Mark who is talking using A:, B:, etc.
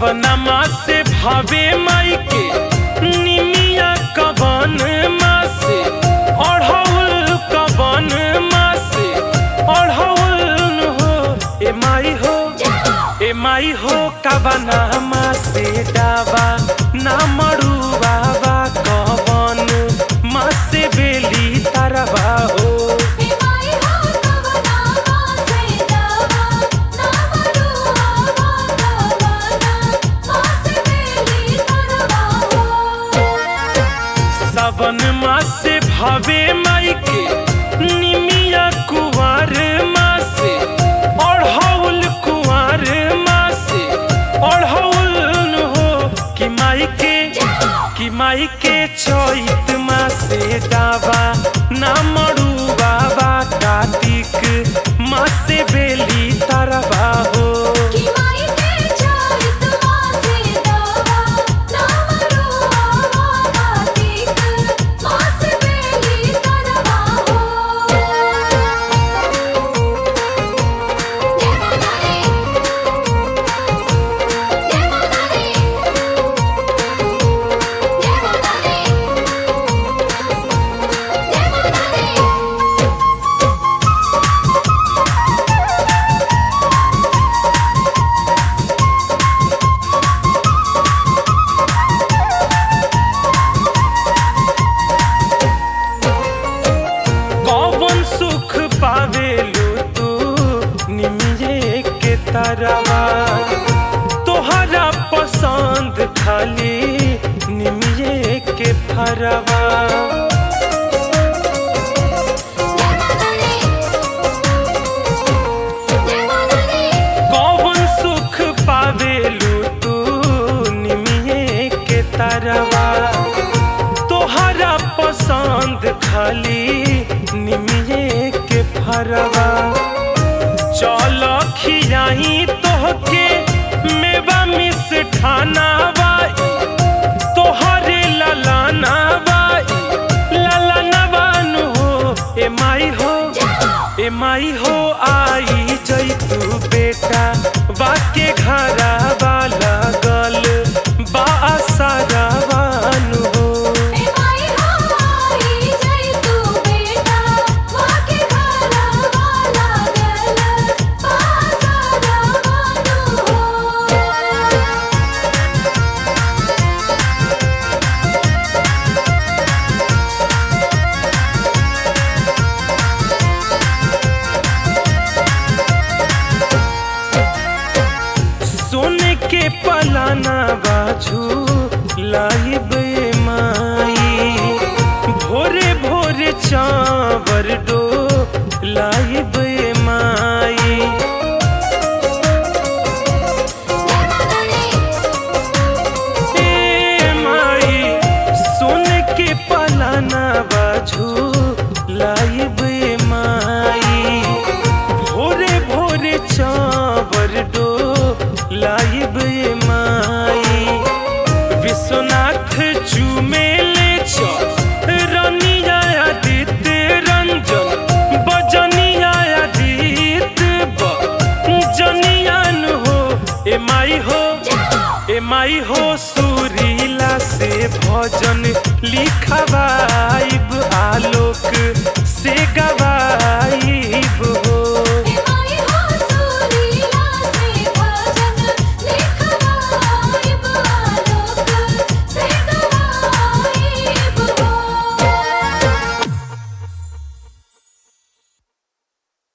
A: कवनमा से भावे माई के निमिया कवन माँ से अढ़ौल कवन माँ से अढ़ौल हो ए माई हो ए माई हो कवना माँ से डावा ना मड़ुआ बा कवन माँ से बेली तरवा हो सावन मास से भावे माई के निमिया कुंवर माँ से अढ़ौल कुंवर माँ से अढ़ौल हो कि माई के कि माई के चैत माँ से डावा ना मड़ू बाबा कार्तिक माँ से बेली तरवा हो कौन सुख पावेलू तू निमिये के तरवा तोहरा पसंद खाली निमिये के फरवा कौन सुख पावेलू तू निमिये के तरवा तोहरा पसंद खाली निमिये के फरवा चल खियाई तोहके मेवा मिस ठाना बाई तोहरे ललाना बाई ललाना बानु हो ए माई हो ए माई हो आई जई तू बेटा बाके घरा वाला गल बा सारा बानु हो सोने के पलाना बाजू लाइब ए माई भोरे भोरे चावर डो लाइब ए माई ए माई सोने के पलाना बाजू लाइब ए माई भोरे भोरे चावर डो लाइब ए माई विश्वनाथ चुमेले छ रनिया आदित्य रंजन बजनिया आदित्य बजनियान हो ए माई हो ए माई हो सुरीला से भजन लिखवाइब आलोक